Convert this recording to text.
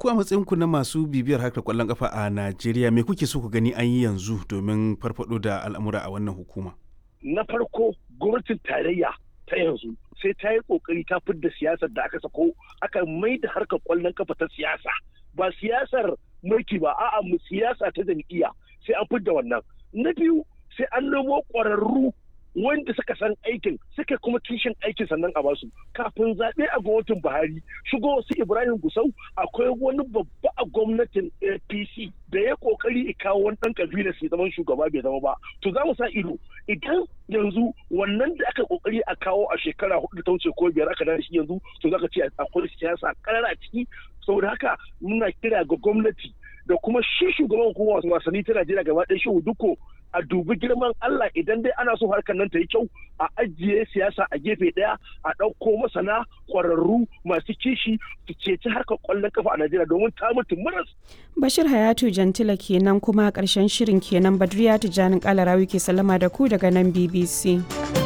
ku a matsayinku na masu bibiyar harkar kwallon kafa a Najeriya me kuke so ku gani an yi yanzu domin farfado da al'amura a wannan hukuma? Na farko gwamnatin tarayya ta yanzu sai ta yi kokari ta fidda siyasar da aka sako aka mai da harkar kwallon kafa ta siyasa ba siyasar mulki ba a'a mu siyasa ta jam'iyya sai an fidda wannan. Na biyu sai an nemo ƙwararru wanda suka san aikin suka kuma kishin aikin sannan a basu kafin zaɓe a gwamnatin buhari shigo wasu ibrahim gusau akwai wani babba a gwamnatin apc da ya kokari kawo wani ɗan kabila sai zaman shugaba bai zama ba to za mu sa ido idan yanzu wannan da aka kokari a kawo a shekara hudu ta wuce ko biyar aka da shi yanzu to za ka ce akwai siyasa karara a ciki saboda haka muna kira ga gwamnati da kuma shi shugaban hukumar wasanni ta Najeriya gaba ɗaya shi duko a dubi girman Allah idan dai ana so harkar nan ta yi kyau a ajiye siyasa a gefe ɗaya a ɗauko masana ƙwararru masu kishi su ceci harkar ƙwallon kafa a Najeriya domin ta mutu maras. Bashir Hayatu Jantila kenan kuma ƙarshen shirin kenan Badriya Tijjanin Kalarawi ke sallama da ku daga nan BBC.